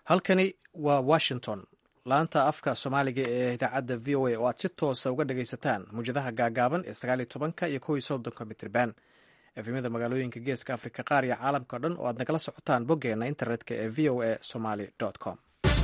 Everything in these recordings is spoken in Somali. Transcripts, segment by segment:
halkani waa washington laanta afka soomaaliga ee idaacadda v o a oo aad si toosa uga dhagaysataan muwjadaha gaagaaban ee sagaal iyo tobanka iyo kow iyo soddonka mitriban efemyada magaalooyinka geeska afrika qaar iyo caalamka o dhan oo aad nagala socotaan boggeena internetka ee v o a somaly com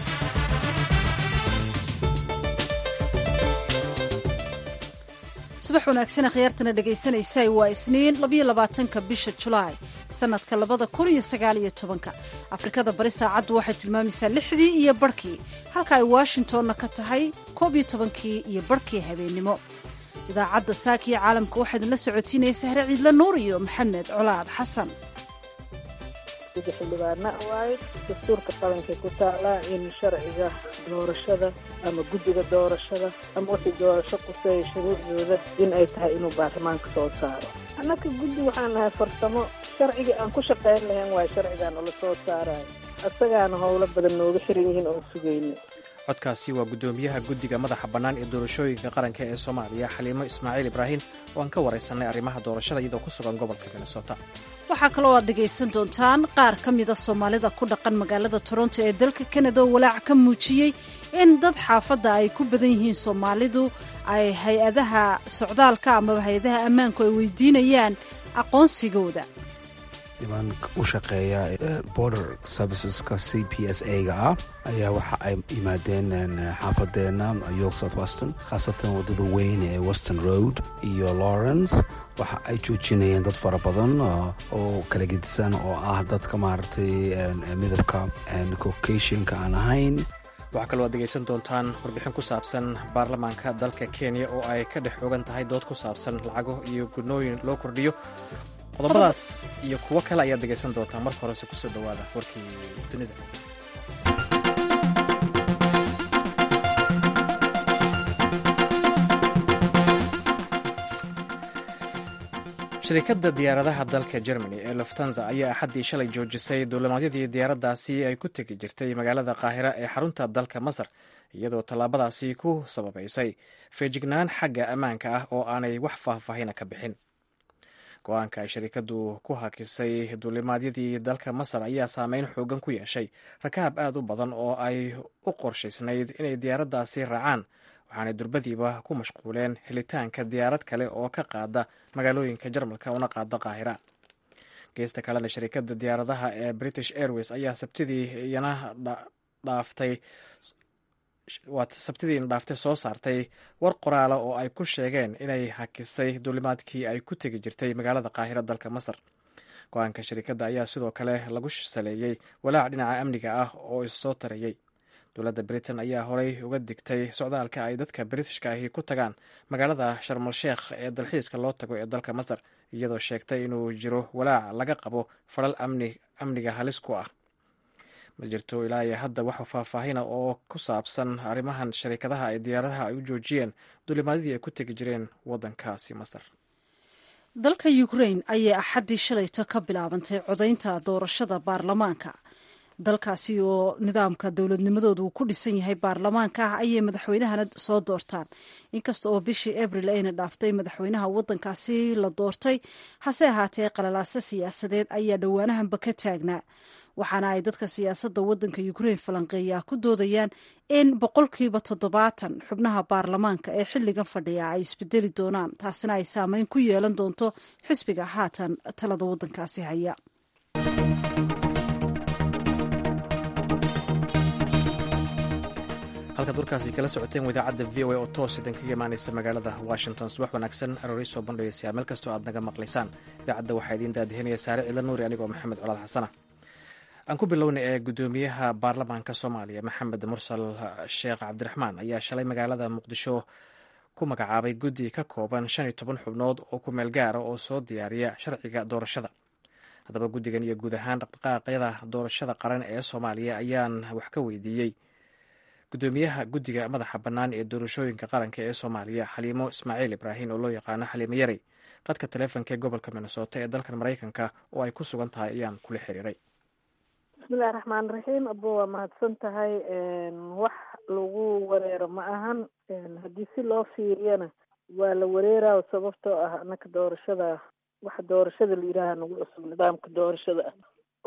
subax wanaagsan akhyaartana dhegaysanaysa waa isniin labayo labaatanka bisha julaay sanadka labada kun iyo sagaal iyo tobanka afrikada bari saacaddu waxay tilmaamaysaa lixdii iyo barhkii halka ay washingtonna ka tahay koob iyo tobankii iyo barhkii habeennimo idaacadda saakiyo caalamka waxaa idinla socotiinaya sahre ciidla nuur iyo maxamed colaad xasan xildhibaana waaye dastuurka qaranka ku taalaa in sharciga doorashada ama guddiga doorashada ama wixii doorasho quseeya shuruucdooda in ay tahay inuu baarlamaanka soo saaro annaka guddi waxaan nahay farsamo sharciga aan ku shaqayn lahayn waayo sharcigaan ula soo saarayo asagaana howlo badan nooga xiran yihiin oon sugayno codkaasi waa guddoomiyaha guddiga madaxa bannaan ee doorashooyinka qaranka ee soomaaliya xaliimo ismaaciil ibraahim oo aan ka waraysanay arrimaha doorashada iyadoo ku sugan gobolka minnesota waxaa kaloo aad dhegaysan doontaan qaar ka mida soomaalida ku dhaqan magaalada toronto ee dalka kanada oo walaac ka muujiyey in dad xaafadda ay ku badan yihiin soomaalidu ay hay-adaha socdaalka amaba hay-adaha ammaanku ay weydiinayaan aqoonsigooda niman u shaqeeya border serviceska c p s a ga ah ayaa waxa ay yimaadeen xaafadeena york south weston khaasatan waddada weyn ee western road iyo lawrence waxa ay joojinayeen dad fara badan oo kala gedisan oo ah dadka maaragtay midabka caucasianka aan ahayn waxaa kaloo aad degaysan doontaan warbixin ku saabsan baarlamaanka dalka kenya oo ay ka dhex xoogan tahay dood ku saabsan lacago iyo gunooyin loo kordhiyo qodobadaas iyo kuwo kale ayaad dhegaysan doontaan marka horese kusoo dhowaada warkii dunida shirikadda diyaaradaha dalka germany ee luftanza ayaa axaddii shalay joojisay duulimaadyadii diyaaraddaasi ay ku tegi jirtay magaalada qaahira ee xarunta dalka masar iyadoo tallaabadaasi ku sababaysay feejignaan xagga ammaanka ah oo aanay wax faahfaahina ka bixin go-aanka ay shirikaddu ku hakisay duulimaadyadii dalka masar ayaa saameyn xoogan ku yeeshay rakaab aad u badan oo ay u qorshaysnayd inay diyaaraddaasi raacaan waxaanay durbadiiba ku mashquuleen helitaanka diyaarad kale oo ka qaada magaalooyinka jarmalka una qaada qaahira geesta kalena shirikadda diyaaradaha ee british airways ayaa sabtidii iyana dhaaftay sabtidiina dhaaftay soo saartay war qoraala oo ay ku sheegeen inay hakisay duulimaadkii ay ku tegi jirtay magaalada qaahira dalka masar go-aanka shirikadda ayaa sidoo kale lagu saleeyey walaac dhinaca amniga ah oo issoo tarayey dowladda britain ayaa horey uga digtay socdaalka ay dadka britishka ahi ku tagaan magaalada sharmal sheekh ee dalxiiska loo tago ee dalka masar iyadoo sheegtay inuu jiro walaac laga qabo falal amniga halis ku ah ma jirto ilaa iyo hadda wax faahfaahina oo ku saabsan arrimahan shariikadaha ay diyaaradaha ay u joojiyeen duulimaadyadii ay ku tegi jireen waddankaasi masar dalka ukrain ayay axaddii shalayto ka bilaabantay codaynta doorashada baarlamaanka dalkaasi oo nidaamka dowladnimadooda uu ku dhisan yahay baarlamaanka ah ayay madaxweynahana soo doortaan inkasta oo bishii abril ayna dhaaftay madaxweynaha waddankaasi la doortay hase ahaatee qalalaase siyaasadeed ayaa dhowaanahanba ka taagnaa waxaana ay dadka siyaasadda waddanka ukrain falanqeeyaa ku doodayaan in boqolkiiba toddobaatan xubnaha baarlamaanka ee xilligan fadhiya ay isbedeli doonaan taasina ay saameyn ku yeelan doonto xisbiga haatan talada waddankaasi haya halkaad warkaasi kala socoteen idaacadda v o a oo toos idin kaga imaanaysa magaalada washington subax wanaagsan aroori soo bandhigaysaa meel kastoo aad naga maqlaysaan idaacadda waxaa idiin daadihinaya saare ciidla nuuri anigoo maxamed colaad xasana aan ku bilowna ee guddoomiyaha baarlamaanka soomaaliya maxamed mursal sheekh cabdiraxmaan ayaa shalay magaalada muqdisho ku magacaabay guddi ka kooban shan iyo toban xubnood oo ku meel gaara oo soo diyaariya sharciga doorashada haddaba guddigan iyo guud ahaan dhaqdhaqaaqyada doorashada qaran ee soomaaliya ayaan wax ka weydiiyey guddoomiyaha guddiga madaxa bannaan ee doorashooyinka qaranka ee soomaaliya xaliimo ismaaciil ibraahim oo loo yaqaano xaliimo yarey qadka taleefonka ee gobolka minnesota ee dalkan maraykanka oo ay ku sugan tahay ayaan kula xiriiray bismillahi raxmaan raxiim abo waa mahadsan tahay wax lagu wareero ma ahan haddii si loo fiiriyana waa la wareeraa sababtoo ah anaka doorashada waxa doorashada la yidhaaha nagu cusub nidaamka doorashada ah oo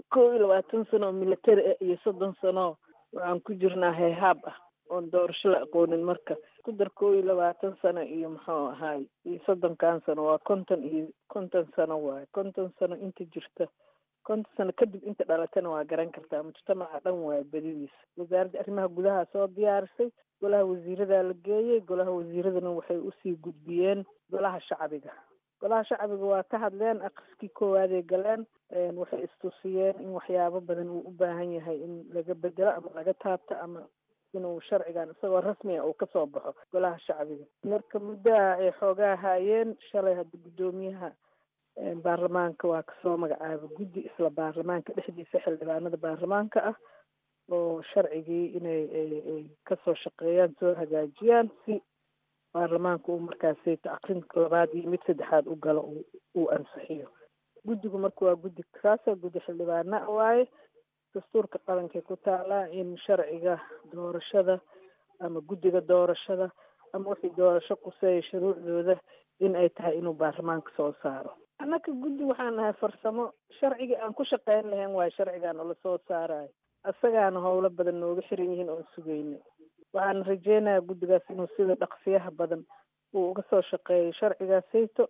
kow iyo labaatan sano oo military ah iyo soddon sano waxaan ku jirnaa heehaab ah oon doorasho la aqoonin marka ku dar kow iyo labaatan sano iyo muxuu ahaay iyo soddonkan sano waa konton iyo konton sano waaye konton sano inta jirta konton sano kadib inta dhalatana waa garan kartaa mujtamaca dhan waaye badidiisa wasaaradda arrimaha gudaha soo diyaarisay golaha wasiiradaa la geeyey golaha wasiiradana waxay usii gudbiyeen golaha shacbiga golaha shacbiga waa ka hadleen aqriskii koowaadey galeen waxay istusiyeen in waxyaabo badan uu u baahan yahay in laga bedelo ama laga taabto ama inuu sharcigan isagoo rasmi a uu kasoo baxo golaha shacbiga marka muddaha ay xoogaa haayeen shalay hadda guddoomiyaha baarlamaanka waa kasoo magacaaba guddi isla baarlamaanka dhexdiisa xildhibaanada baarlamaanka ah oo sharcigii inay ay kasoo shaqeeyaan soo hagaajiyaan si baarlamaanka uu markaasi aqrinka labaad iyo mid saddexaad u galo uu ansixiyo guddigu marka waa guddi kaasa guddi xildhibaana waaye dastuurka qalankay ku taalaa in sharciga doorashada ama guddiga doorashada ama wixii doorasho quseeya shuruucdooda in ay tahay inuu baarlamaanka soo saaro annaka guddi waxaan nahay farsamo sharcigii aan ku shaqeyn lahayn waayo sharcigaan oo lasoo saarayo isagaana howlo badan nooga xiran yihiin oon sugeyna waxaan rajeynayaa guddigaas inuu sida dhaqsiyaha badan uu uga soo shaqeeyo sharcigaasayto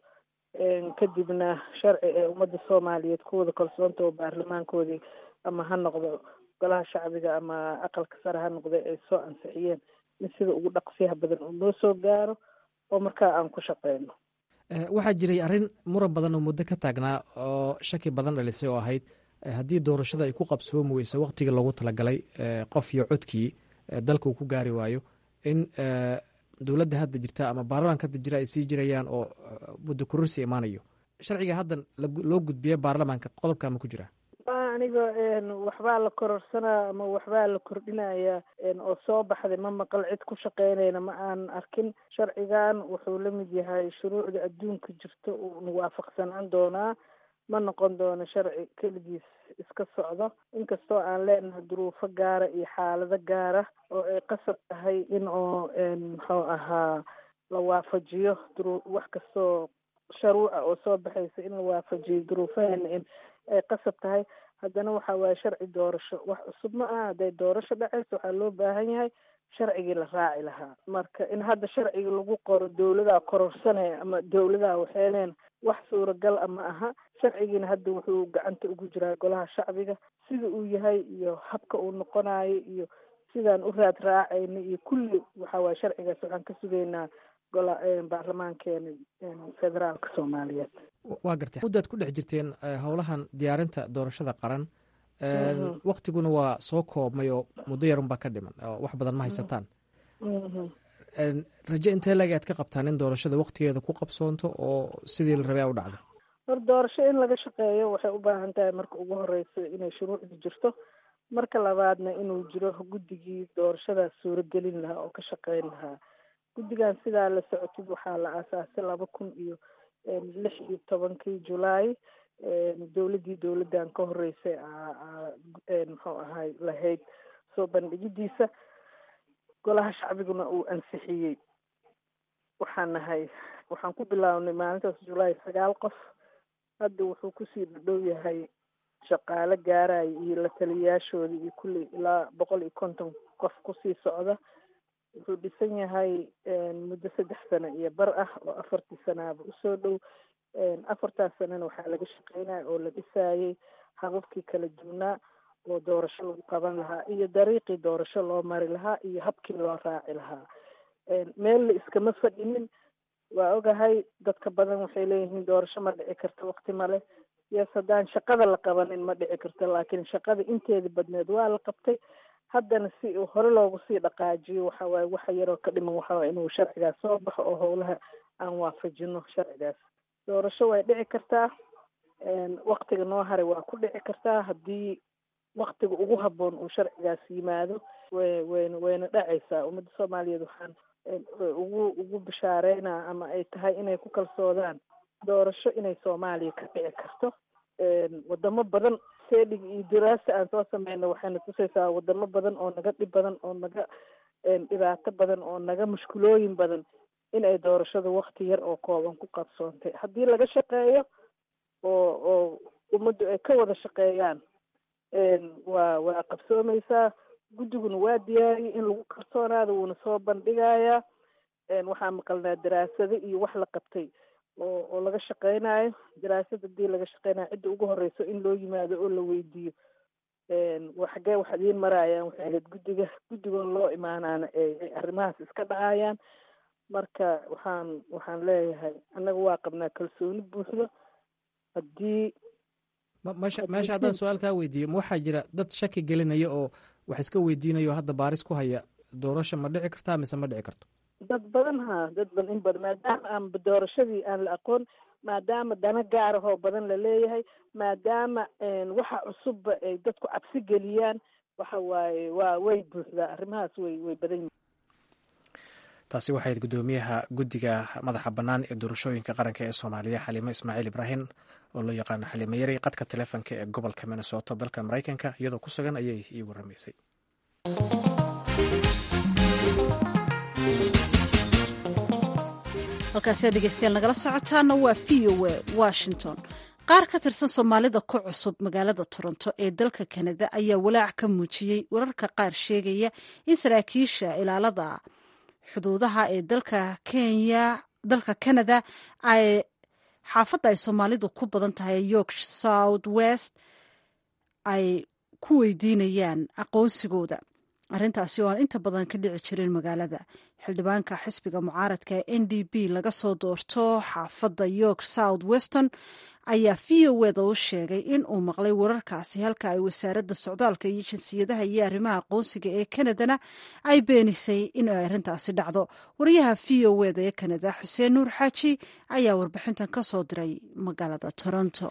kadibna sharci ee ummadda soomaaliyeed kuwada kalsoonta oo baarlamaankoodii ama ha noqdo golaha shacbiga ama aqalka sare ha noqda ay soo ansixiyeen in sida ugu dhaqsiyaha badan uu noo soo gaaro oo markaa aan ku shaqeyno waxaa jiray arrin muran badan oo muddo ka taagnaa oo shaki badan dhalisay oo ahayd haddii doorashada ay ku qabsoomi weyso waqtigii loogu talagalay qof iyo codkii dalka uu ku gaari waayo in dowladda hadda jirta ama baarlamaanka hadda jira ay sii jirayaan oo muddo kororsi imaanayo sharciga haddan loo gudbiya baarlamaanka qodobka ma ku jira aniga waxbaa la kororsanaa ama waxbaa la kordhinaya oo soo baxday ma maqal cid ku shaqeynayna ma aan arkin sharcigan wuxuu la mid yahay shuruucda adduunka jirta uuna waafaqsanaan doonaa ma noqon doono sharci keligiis iska socdo inkastoo aan leenahay duruufo gaara iyo xaalado gaara oo ay qasab tahay in oo muxuu ahaa la waafajiyo duru wax kastoo sharuuca oo soo baxaysa in la waafajiyo duruufaheena in ay qasab tahay haddana waxa waaye sharci doorasho wax cusub ma aha hadday doorasho dhacayso waxaa loo baahan yahay sharcigii la raaci lahaa marka in hadda sharciga lagu qoro dowladaa kororsanaya ama dowladaa waxeeneen wax suuragal a ma aha sharcigiina hadda wuxuu gacanta ugu jiraa golaha shacbiga sida uu yahay iyo habka uu noqonayo iyo sidaan u raad raacayna iyo kulli waxa waaye sharcigaas waxaan ka sugaynaa gola baarlamaankeena federaalka soomaaliyeed waa gartay muddaad ku dhex jirteen howlahan diyaarinta doorashada qaran waktiguna waa soo koobmay oo muddo yarun baa ka dhiman oo wax badan ma haysataan raje intee lag aad ka qabtaan in doorashada waktigeeda ku qabsoonto oo sidii la rabay a u dhacdo hor doorasho in laga shaqeeyo waxay u baahan tahay marka ugu horeyso inay shuruucda jirto marka labaadna inuu jiro guddigii doorashadaas suuragelin lahaa oo ka shaqeyn lahaa guddigan sidaa la socotid waxaa la aasaasay laba kun iyo lix iyo tobankii julaay dowladdii dowladdan ka horeysay muxuu ahay lahayd soo bandhigidiisa golaha shacbiguna uu ansixiyey waxaan nahay waxaan ku bilaabnay maalintaas julaay sagaal qof hadda wuxuu kusii dhadhow yahay shaqaale gaaraya iyo la taliyayaashooda iyo kulli ilaa boqol iyo konton qof kusii socda wuxuu dhisan yahay muddo saddex sano iyo bar ah oo afartii sanaaba usoo dhow afartaas sanana waxaa laga shaqeynaya oo la dhisaayay hababkii kala duwnaa oo doorasho lagu qaban lahaa iyo dariiqii doorasho loo mari lahaa iyo habkii loo raaci lahaa meel la iskama fadhinin waa ogahay dadka badan waxay leeyihiin doorasho ma dhici karta wakti male yes haddaan shaqada la qabanin ma dhici karta laakiin shaqada inteeda badneed waa la qabtay haddana si uu hore loogu sii dhaqaajiyo waxa waaye waxa yaroo ka dhiman waxa waaye inuu sharcigaas soo baxo oo howlaha aan waafajino sharcigaas doorasho way dhici kartaa waktiga noo haray waa ku dhici kartaa haddii waktiga ugu habboon uu sharcigaas yimaado way wayna wayna dhacaysaa ummadda soomaaliyeed waxaan ugu ugu bishaareynaa ama ay tahay inay ku kalsoodaan doorasho inay soomaaliya ka dhici karto wadamo badan seedhig iyo diraasa aan soo sameyna waxayna tusaysaa wadamo badan oo naga dhib badan oo naga dhibaato badan oo naga mushkulooyin badan in ay doorashada wakti yar oo kooban ku qabsoontay haddii laga shaqeeyo oo oo ummaddu ay ka wada shaqeeyaan waa waa qabsoomaysaa guddiguna waa diyaariyay in lagu kalsoonaado wuuna soo bandhigayaa waxaa maqalnaa daraasado iyo wax la qabtay oo oo laga shaqeynayo daraasad hadii laga shaqeynayo cidda ugu horeyso in loo yimaado oo la weydiiyo xagee wax idiin maraayaan waxay ahayd guddiga guddigoon loo imaanaana ay arrimahaas iska dhacayaan marka waxaan waxaan leeyahay annaga waa qabnaa kalsooni buuxdo haddii meesha meesha haddaan su-aal kaa weydiiyo ma waxaa jira dad shaki gelinaya oo wax iska weydiinayo hadda baaris ku haya doorasha ma dhici kartaa mise ma dhici karto dad badan ha dad badan in badan maadaama aan doorashadii aan la aqoon maadaama dana gaarahoo badan la leeyahay maadaama waxa cusubba ay dadku cabsi geliyaan waxa waaye waa way buuxdaa arrimahaas way way badan yihin taasi waxayd guddoomiyaha guddiga madaxa bannaan ee doorashooyinka qaranka ee soomaaliya xaliimo ismaaciil ibraahim oo loo yaqaano xaliimo yari qadka taleefonka ee gobolka minnesota dalka maraykanka iyadoo ku sugan ayay ii waramaysay halkaasi dhegeystayaal nagala socotaana waa v o a washington qaar ka tirsan soomaalida ku cusub magaalada toronto ee dalka kanada ayaa walaac ka muujiyey wararka qaar sheegaya in saraakiisha ilaalada xuduudaha ee dalka kenya dalka canada ay xaafadda ay soomaalidu ku badan tahay york south west ay ku weydiinayaan aqoonsigooda arrintaasi oo aan inta badan ka dhici jirin magaalada xildhibaanka xisbiga mucaaradka ee n d b laga soo doorto xaafadda york south weston ayaa v o eda u sheegay in uu maqlay wararkaasi halka ay wasaaradda socdaalka iyo jinsiyadaha iyo arrimaha aqoonsiga ee kanadana ay beenisay in ay arrintaasi dhacdo wariyaha v o eda ee kanada xuseen nuur xaaji ayaa warbixintan ka soo diray magaalada toronto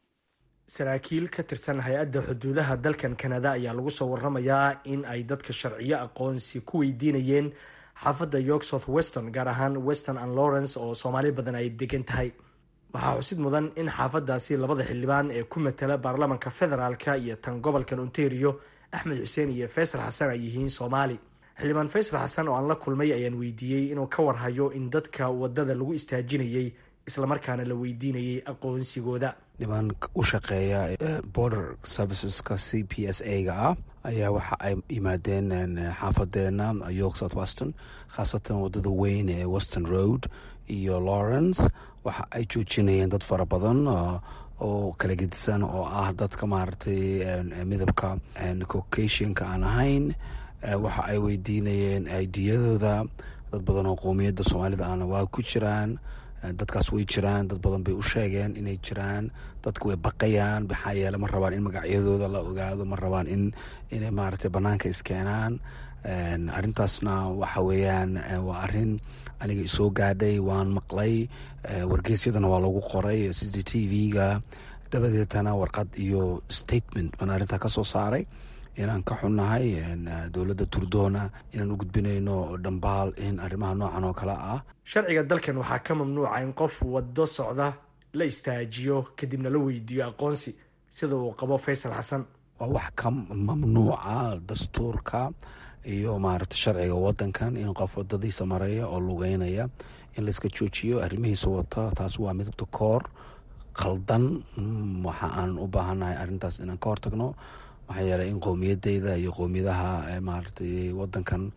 saraakiil ka tirsan hay-adda xuduudaha dalkan kanada ayaa lagu soo waramayaa in ay dadka sharciyo aqoonsi ku weydiinayeen xaafadda york south weston gaar ahaan western and lawrence oo soomaali badan ay degan tahay waxaa xusid mudan in xaafadaasi labada xildhibaan ee ku matala baarlamanka federaalka iyo tan gobolkan ontario axmed xuseen iyo faysal xasan ay yihiin soomaali xildhibaan faysal xasan oo aan la kulmay ayaan weydiiyey inuu ka warhayo in dadka wadada lagu istaajinayay islamarkaana la weydiinayay aqoonsigooda niman u shaqeeya border serviceska c p s a ga ah ayaa waxa ay yimaadeen xaafadeena york south weston khaasatan wadada weyn ee western road iyo lawrence waxa ay joojinayeen dad fara badan oo kala gedisan oo ah dadka maaragtay midabka caucasianka aan ahayn waxa ay weydiinayeen idiyadooda dad badan oo qowmiyadda soomaalida ahna waa ku jiraan dadkaas way jiraan dad badan bay u sheegeen inay jiraan dadku way baqayaan maxaa yeele ma rabaan in magacyadooda la ogaado ma rabaan in inay maaragtay banaanka iskeenaan arrintaasna waxa weeyaan waa arrin aniga isoo gaadhay waan maqlay wargeysyadana waa lagu qoray c c t v-ga dabadeetana warqad iyo statement baan arrintaa ka soo saaray inaan ka xunnahay dowladda turdoona inaan u gudbinayno dhambaal in arrimaha noocan oo kale ah sharciga dalkan waxaa ka mamnuuca in qof waddo socda la istaajiyo kadibna la weydiiyo aqoonsi sida uu qabo faysal xasan waa wax ka mamnuuca dastuurka iyo maaragta sharciga wadankan in qof wadadiisa maraya oo lugeynaya in layska joojiyo arrimihiisa wata taas waa midabta koor khaldan waxa aan u baahannahay arrintaas inaan ka hortagno maxaa yeeley in qowmiyadeyda iyo qowmiyadaha maaragtay wadankan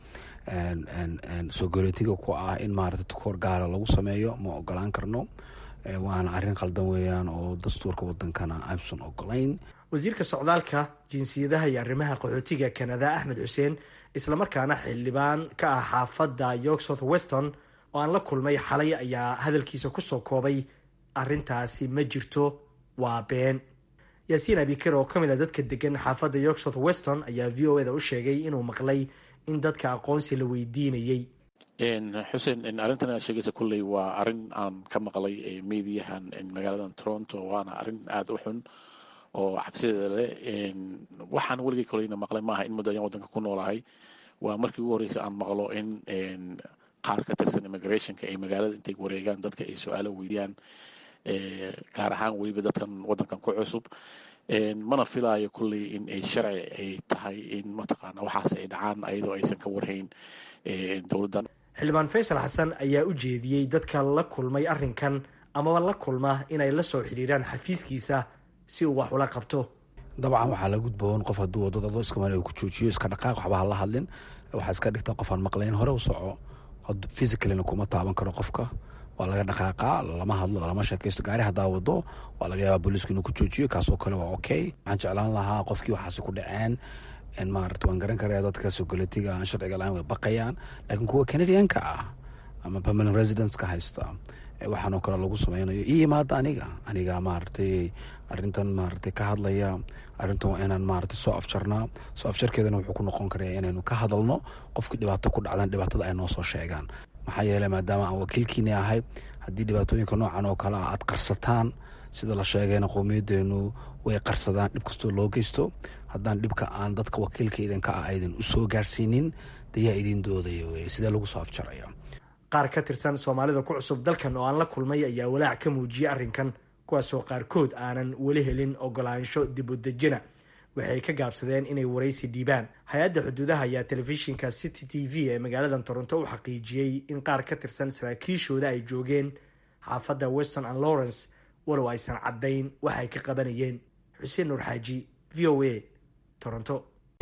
soo goletiga ku ah in maaragtay takoor gaara lagu sameeyo ma ogolaan karno waana arrin khaldan weeyaan oo dastuurka wadankana aysan ogolayn wasiirka socdaalka jinsiyadaha iyo arrimaha qaxootiga kanada axmed xuseen islamarkaana xildhibaan ka ah xaafadda york south weston oo aan la kulmay xalay ayaa hadalkiisa kusoo koobay arrintaasi ma jirto waa been yaasiin abikir oo ka mid a dadka degan xaafadda york south weston ayaa v o eda u sheegay inuu maqlay in dadka aqoonsi la weydiinayey xuseen arrintan aad sheegaysa kulley waa arrin aan ka maqlay mediyahan magaaladan toronto waana arrin aada u xun oo cabsideeda leh waxaan weligay koleyna maqlay maaha in muddo ayaan waddanka ku noolahay waa markii ugu horreysa aan maqlo in qaar ka tirsan immigrationka ay magaalada intay wareegaan dadka ay su-aalo weydiyaan gaar ahaan weliba dadkan waddankan ku cusub mana filaayo kulley in ay sharci ay tahay in mataqaana waxaas ay dhacaan ayadoo aysan ka warhayn dowladdan xildhibaan faysal xasan ayaa u jeediyey dadka la kulmay arrinkan amaba la kulma inay la soo xidhiiraan xafiiskiisa si uu wax ula qabto dabcan waxaa la gudboon qof hadduu wadada adoo iska meel ku joojiyo iska dhaqaaq waxba ha la hadlin waxaa iska dhigta qof aan maqlayn hore u soco physicalina kuma taaban karo qofka waa laga dhaqaaqaa lama hadlo lama sheekaysto gaari haddaa wado waa laga yaabaa booliisku inuu ku joojiyo kaasoo kale waa okay waxaan jeclaan lahaa qofkii waxaasi ku dhaceen maarata waan garan karaya dadka sokoletiga aan sharciga la-aan way baqayaan laakiin kuwa canadianka ah ama permanent residenceka haysta waxaanoo kale lagu sameynayo io imaada aniga aniga maaragtay arintan maaragtay ka hadlaya arrintan waa inaan maaragtay soo afjarnaa soo afjarkeedana wuxuu ku noqon karaya inaynu ka hadalno qofkii dhibaato ku dhacdan dhibaatada ay noo soo sheegaan maxaa yeeley maadaama aan wakiilkiini ahay haddii dhibaatooyinka noocan oo kale ah aad qarsataan sida la sheegayna qowmiyadeenu way qarsadaan dhib kastoo loo geysto haddaan dhibka aan dadka wakiilka idinka ah aydan u soo gaarsiinin dayaa idin doodaya wey sidee lagu soo afjaraya qaar ka tirsan soomaalida ku cusub dalkan oo aan la kulmay ayaa walaac ka muujiyey arrinkan kuwaasoo qaarkood aanan weli helin ogolaansho dib u dejina waxay ka gaabsadeen inay waraysi dhiibaan hay-adda xuduudaha ayaa telefishinka city t v ee magaalada toronto u xaqiijiyey in qaar ka tirsan saraakiishooda ay joogeen xaafadda weston and lawrence walow aysan caddayn wax ay ka qabanayeen xuseen nuur xaaji v o a toronto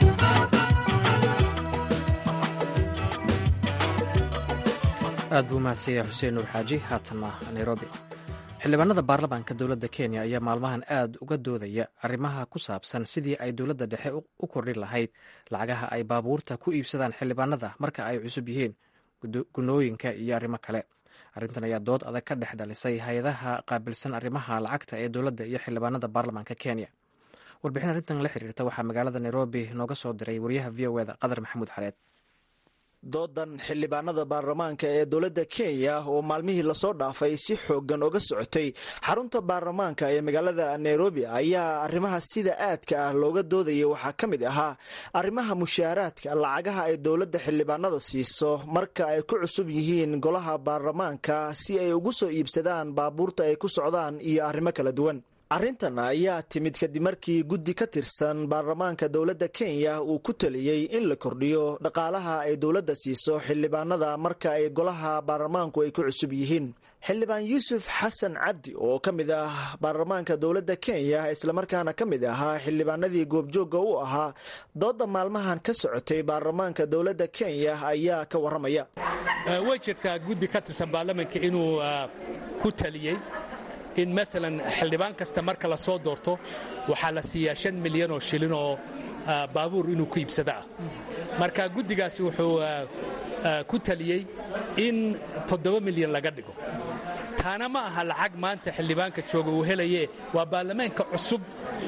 aad buu umahadsanya xuseen nuur xaaji haatanna nairobi xildhibaanada baarlamaanka dowladda kenya ayaa maalmahan aad uga doodaya arrimaha ku saabsan sidii ay dowladda dhexe u kordhin lahayd lacagaha ay baabuurta ku iibsadaan xildhibaanada marka ay cusub yihiin gunooyinka iyo arrimo kale arrintan ayaa dood adag ka dhex dhalisay hay-adaha qaabilsan arrimaha lacagta ee dowladda iyo xildhibaanada baarlamaanka kenya warbixin arrintan la xiriirta waxaa magaalada nairobi nooga soo diray wariyaha v o eda qadar maxamuud xareed doodan xildhibaanada baarlamaanka ee dowladda kenya oo maalmihii lasoo dhaafay si xoogan oga socotay xarunta baarlamaanka ee magaalada nairobi ayaa arrimaha sida aadka ah looga doodayay waxaa ka mid ahaa arrimaha mushaaraadka lacagaha ay dowladda xildhibaanada siiso marka ay ku cusub yihiin golaha baarlamaanka si ay ugu soo iibsadaan baabuurta ay ku socdaan iyo arrimo kala duwan arrintan ayaa timid kadib markii guddi ka tirsan baarlamaanka dowladda kenya uu ku taliyey in la kordhiyo dhaqaalaha ay dowladda siiso xildhibaanada marka ay golaha baarlamaanku ay ku cusub yihiin xildhibaan yuusuf xasan cabdi oo ka mid ah baarlamaanka dowladda kenya islamarkaana ka mid ahaa xildhibaanadii goobjoogga u ahaa dooda maalmahan ka socotay baarlamaanka dowladda kenya ayaa ka waramaya way jirtaa guddi ka tirsan baarlamaanka inuu ku taliyey in maalan xildhibaan kasta marka la soo doorto waxaa la siiyaa shan milyan oo shilin oo baabuur inuu ku iibsada ah marka guddigaasi wuxuu ku taliyey in toddoba milyan laga dhigo taana ma aha lacag maanta xildhibaanka jooga uu helaye waa baarlamaanka cusub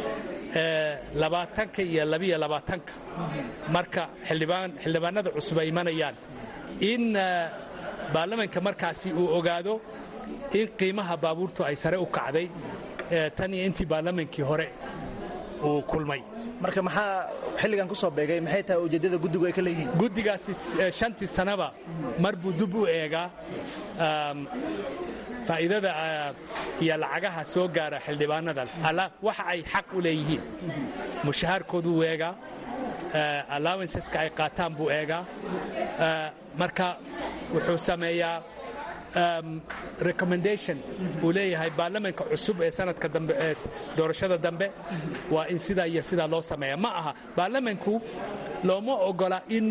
labaatanka iyo labiyo labaatanka marka xildhibaanada cusub ay imanayaan in baarlamaanka markaasi uu ogaado in qiimaha baabuurtu ay sare u kacday tan iyo intii baarlamaankii hore uu kulmay marka maxaa xilligan ku soo beegay maxay tahay ujeeddada guddigu ay ka leeyihiin guddigaasi shantii sanaba mar buu dib u eegaa faa'iidada iyo lacagaha soo gaara xildhibaanada waxa ay xaq u leeyihiin mushahaarkooduu eegaa allowanceska ay qaataan buu eegaa marka wuxuu sameeyaa recommendation uu leeyahay baarlamaanka cusub ee sanadka dambe ee doorashada dambe waa in sidaa iyo sidaa loo sameeya ma aha baarlamaanku looma ogola in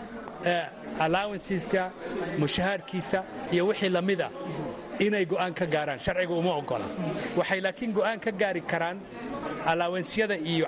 allowanceska mushahaarkiisa iyo wixii lamida inay go'aan ka gaaraan sharciga uma ogola waxay laakiin go'aan ka gaari karaan alaawensyada iyo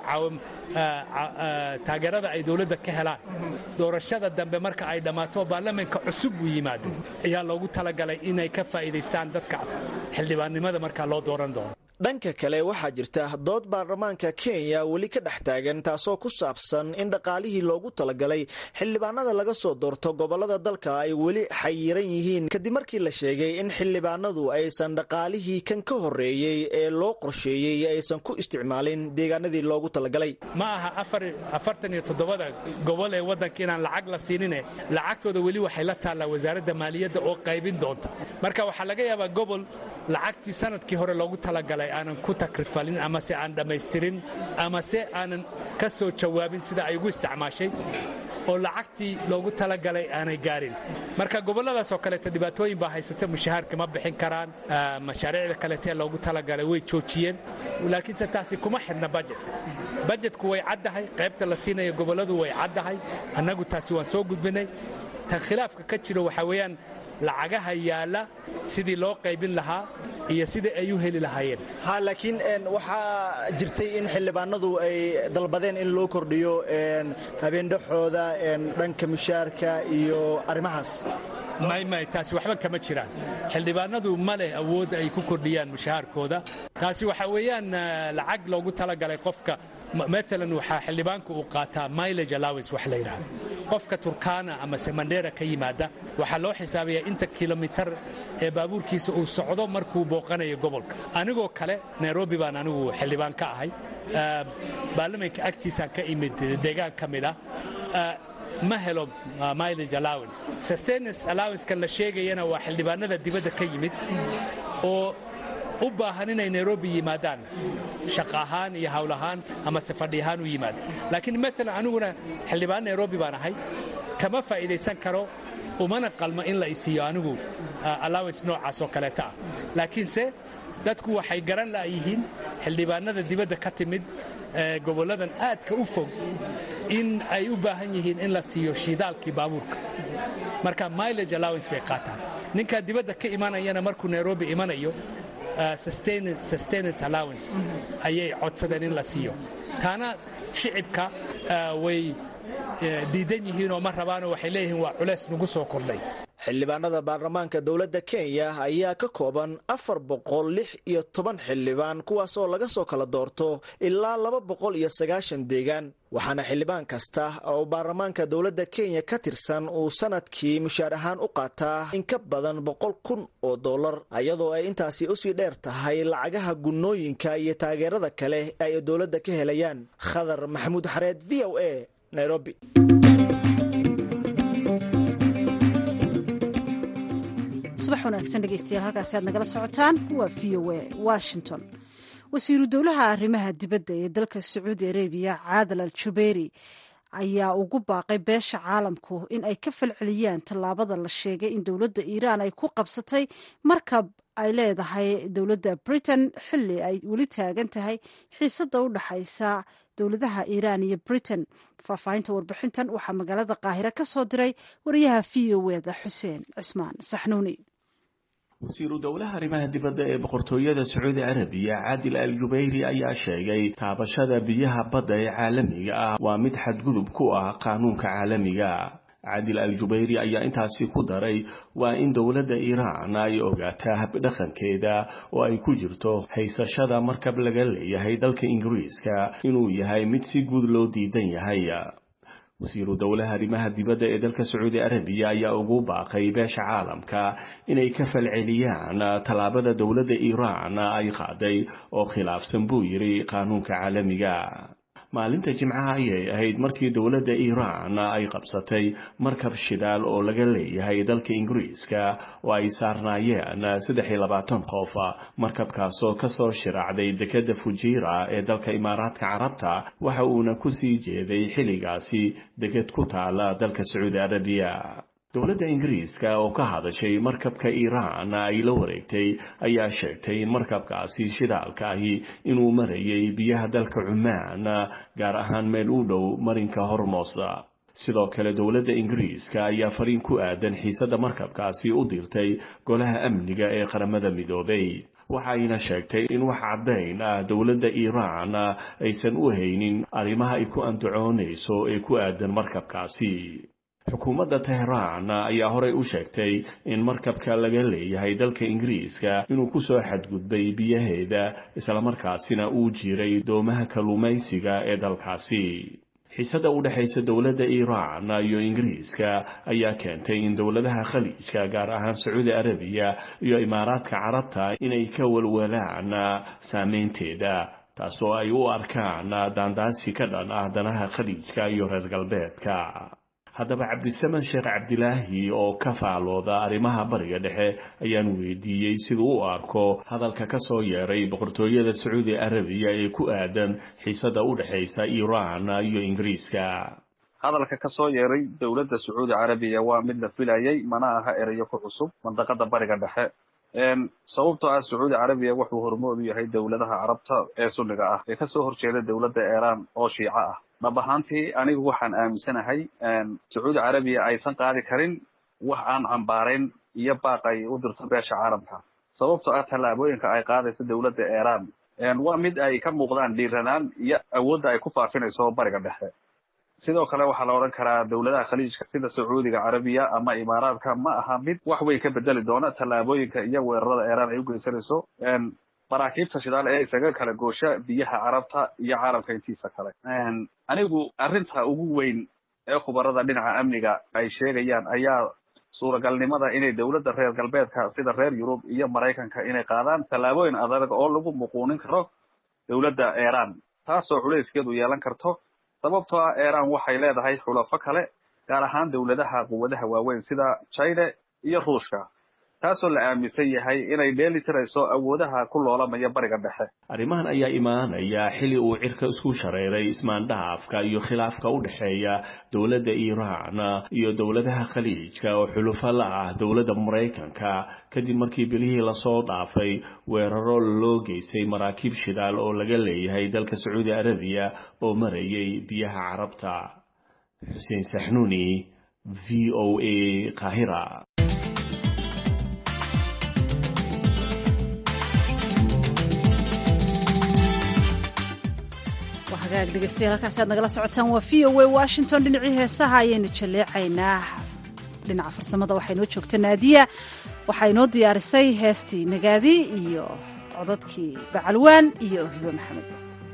taageerada ay dowladda ka helaan doorashada dambe marka ay dhammaato baarlamaanka cusub uu yimaado ayaa loogu talagalay inay ka faa'iidaystaan dadka xildhibaannimada markaa loo dooran doono dhanka kale waxaa jirta dood baarlamaanka kenya weli ka dhex taagan taasoo ku saabsan in dhaqaalihii loogu talagalay xildhibaanada laga soo doorto gobolada dalka ay weli xayiran yihiin kadib markii la sheegay in xildhibaanadu aysan dhaqaalihii kan ka horeeyey ee loo qorsheeyey aysan ku isticmaalin deegaanadii loogu talagalay ma aha afartan iyo toddobada gobol ee waddanka inaan lacag la siinine lacagtooda weli waxay la taallaa wasaaradda maaliyadda oo qaybin doonta marka waxaa laga yaabaa gobol lacagtii sanadkii hore loogu talagalay aanan ku takrifalin amase aan dhammaystirin amase aanan ka soo jawaabin sida ay ugu isticmaashay oo lacagtii loogu talagalay aanay gaarin marka gobolladaas oo kaleeto dhibaatooyin baa haysata mushahaarka ma bixin karaan mashaariicda kaleetee loogu talagalay way joojiyeen laakiinse taasi kuma xidhna bajetka bajetku way caddahay qaybta la siinaya gobolladu way caddahay annagu taasi waan soo gudbinay tan khilaafka ka jiro waxaa weeyaan lacagaha yaalla sidii loo qaybin lahaa iyo sidai ay u heli lahaayeen ha laakiin waxaa jirtay in xildhibaanadu ay dalbadeen in loo kordhiyo habeendhaxooda dhanka mushaarka iyo arrimahaas maymay taasi waxba kama jiraan xildhibaanadu ma leh awood ay ku kordhiyaan mushahaarkooda taasi waxaa weeyaan lacag loogu talagalay qofka maalan waxaa xildhibaanku uu qaataa milage allowance wax la yidhaahdo qofka turkana ama semandera ka yimaada waxaa loo xisaabayaa inta kilomitar ee baabuurkiisa uu socdo markuu booqanayo gobolka anigoo kale nairobi baan anigu xildhibaan ka ahay baarlamanka agtiisaan ka imid deegaan ka mid ah ma helo milage allowance sustenance allowancekan la sheegayana waa xildhibaanada dibadda ka yimid oo u baahan inay nairobi yimaadaan shaqa ahaan iyo hawl ahaan ama safadhi ahaan u yimaada laakiin maalan aniguna xildhibaan nairobi baan ahay kama faa'iidaysan karo umana qalmo in la isiiyo anigu allowance noocaas oo kaleeta ah laakiinse dadku waxay garan la'yihiin xildhibaanada dibadda ka timid gobolladan aadka u fog in ay u baahan yihiin in la siiyo shidaalkii baabuurka marka milage allowance bay qaataan ninkaa dibadda ka imanayana markuu nairobi imanayo sustenance allowance ayay codsadeen in la siiyo taana shicibka way diidan yihiin oo ma rabaanoo waxay leeyihiin waa culeys nagu soo kordhay xildhibaanada baarlamaanka dowladda kenya ayaa ka kooban afar boqol lix iyo toban xildhibaan kuwaas oo laga soo kala doorto ilaa laba boqol iyo sagaashan deegaan waxaana xildhibaan kasta oo baarlamaanka dowladda kenya ka tirsan uu sanadkii mushaar ahaan u qaataa in ka badan boqol kun oo dollar iyadoo ay intaasi usii dheer tahay lacagaha gunnooyinka iyo taageerada kale ay dowladda ka helayaan khadar maxamuud xareed v o a nairobi subax wanaagsan dhegeystayaal halkaasi aad nagala socotaan waa v o a washington wasiiru dowlaha arrimaha dibadda ee dalka sacuudi arabiya caadal al jubeeri ayaa ugu baaqay beesha caalamku in ay ka falceliyaan tallaabada la sheegay in dowladda iiraan ay ku qabsatay markab ay leedahay dowladda britain xilli ay weli taagan tahay xiisada u dhaxaysa dowladaha iiraan iyo britain faahfaahinta warbixintan waxaa magaalada qaahire ka soo diray wariyaha v o eda xuseen cismaan saxnuuni wasiiru dowlaha arrimaha dibadda ee boqortooyada sacuudi carabiya caadil al jubayri ayaa sheegay taabashada biyaha badda ee caalamiga ah waa mid xadgudub ku ah qaanuunka caalamiga caadil al jubayri ayaa intaasi ku daray waa in dowladda iiraan ay ogaataa habdhaqankeeda oo ay ku jirto haysashada markab laga leeyahay dalka ingiriiska inuu yahay mid si guud loo diidan yahay wasiiru dowlaha arrimaha dibadda ee dalka sacuudi arabiya ayaa ugu baaqay beesha caalamka inay ka falceliyaan tallaabada dowladda iiraan ay qaaday oo khilaafsan buu yidhi qaanuunka caalamiga maalinta jimcaha ayay ahayd markii dowladda iiraan ay qabsatay markab shidaal oo laga leeyahay dalka ingiriiska oo ay saarnaayeen saddex iyo labaatan qof markabkaasoo kasoo shiraacday dekadda fujiira ee dalka imaaraadka carabta waxa uuna kusii jeeday xilligaasi deked ku taala dalka sacuudi arabiya dowladda ingiriiska oo ka hadashay markabka iiraan ay la wareegtay ayaa sheegtay in markabkaasi shidaalka ahi inuu marayay biyaha dalka cumaan gaar ahaan meel u dhow marinka hormoosa sidoo kale dowladda ingiriiska ayaa fariin ku aadan xiisadda markabkaasi u dirtay golaha amniga ee qaramada midoobay waxayna sheegtay in wax caddayn ah dowladda iiraan aysan u haynin arrimaha ay ku andacoonayso ee ku aadan markabkaasi xukuumadda teheraan ayaa horey u sheegtay in markabka laga leeyahay dalka ingiriiska inuu ku soo xadgudbay biyaheeda islamarkaasina uu jiray doomaha kalluumaysiga ee dalkaasi xiisada u dhexaysa dowladda iiraan iyo ingiriiska ayaa keentay in dowladaha khaliijka gaar ahaan sacuudi arabiya iyo imaaraadka carabta inay ka walwalaan saameynteeda taasoo ay u arkaan daandaasi ka dhan ah danaha khaliijka iyo reer galbeedka haddaba cabdisamed sheekh cabdilaahi oo ka faalooda arrimaha bariga dhexe ayaan weydiiyey siduu u arko hadalka ka soo yeeray boqortooyada sacuudi arabiya ee ku aadan xiisada u dhexaysa iiraan iyo ingiriiska hadalka ka soo yeeray dowladda sacuudi carabiya waa mid la filayay mana aha erayo ku cusub mandaqada bariga dhexe sababtoo ah sacuudi carabiya wuxuu hormood u yahay dowladaha carabta ee sunniga ah ee kasoo horjeeda dowladda iiraan oo shiico ah dhab ahaantii anigu waxaan aaminsanahay sacuudi carabiya aysan qaadi karin wax aan cambaarayn iyo baaq ay u dirto beesha caalamka sababtoo ah tallaabooyinka ay qaadayso dowladda iiraan waa mid ay ka muuqdaan dhiiranaan iyo awoodda ay ku faafinayso bariga dhexe sidoo kale waxaa la odhan karaa dowladaha khaliijka sida sacuudiga carabiya ama imaaraadka ma aha mid wax weyn ka bedeli doona tallaabooyinka iyo weerarada iiraan ay u geysanayso maraakiibta shidaal ee isaga kala goosha biyaha carabta iyo caalamka intiisa kale anigu arrinta ugu weyn ee khubarada dhinaca amniga ay sheegayaan ayaa suuragalnimada inay dowladda reer galbeedka sida reer yurub iyo maraykanka inay qaadaan tallaabooyin adag oo lagu muquunin karo dowladda iiraan taasoo culayskeedu yeelan karto sababtoo ah iiraan waxay leedahay xulafo kale gaar ahaan dowladaha quwadaha waaweyn sida china iyo ruushka taasoo la aaminsan yahay inay dheeli tirayso awoodaha ku loolamaya bariga dhexe arrimahan ayaa imaanaya xili uu cirka isku shareeray ismaandhaafka iyo khilaafka u dhexeeya dowladda iiraan iyo dowladaha khaliijka oo xulufo la ah dowladda maraykanka kadib markii bilihii lasoo dhaafay weeraro loo geystay maraakiib shidaal oo laga leeyahay dalka sacuudi arabiya oo marayay biyaha carabta xuseen saxnuuni v o a qaahira hagaag dhegeystayaal halkaasi aad nagala socotaan waa v o a washington dhinacii heesaha ayaynu jalleecaynaa dhinaca farsamada waxaa inoo joogta naadiya waxaa inoo diyaarisay heestii nagaadi iyo codadkii bacalwaan iyo hibo maxamed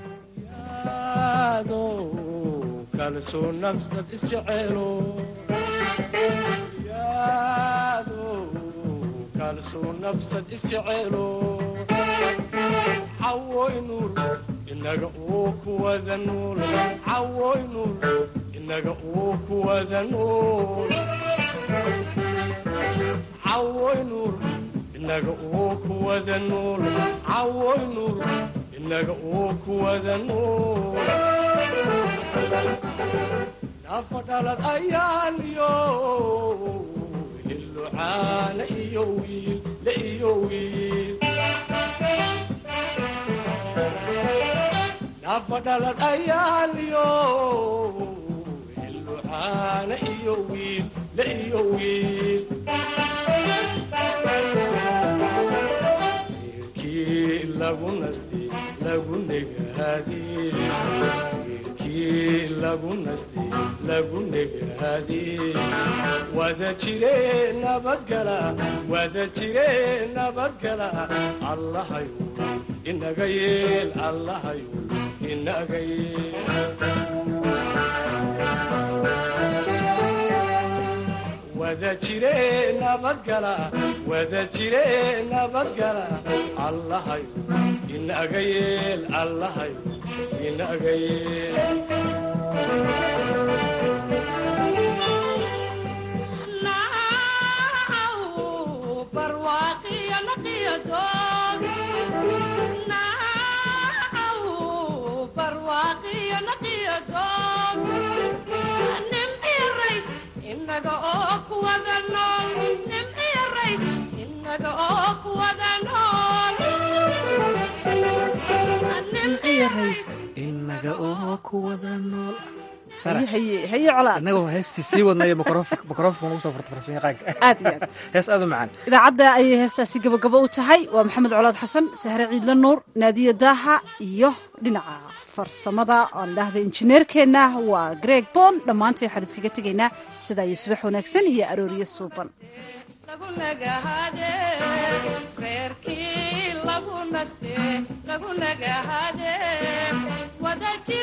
inaga uu kuwada nuul cawoy nuul inaga uu kuwada nuul cawoy nuul inaga uu kuwada nuul cawoy nuul inaga uu kuwada nuul nafa dhalad ayaan iyo hillucaana iyo wiil la iyo wiil nafadhalad ayaaliyo hillucaana iyo wiil la iyo wiil wiilkii lagu nasti lagu negaadi wiilkii lagu nasti lagu negaadi wada jire nabadgala wada jire nabadgala allahayu inaga yeel allahayu inaga yeel wada jire nabadgala wada jire nabadgala allahayu inaga yeel allahayu inaga yeel inaga oo kuwada nool haye colaad inagoo heestii sii wadnay mikrofon ugu soo furta farsmaqaanka aad iyo aad hees aad u macaan idaacadda ayay heestaasi gabagabo u tahay waa maxamed colaad xasan sahre ciidla nuur naadiya daaha iyo dhinaca farsamada oan dhahda injineerkeenna waa greg bon dhammaantay waxaan idkaga tegaynaa sidaa iyo subax wanaagsan iyo arooriyo suuban reerkii lagu naste lagu nagahade wadaji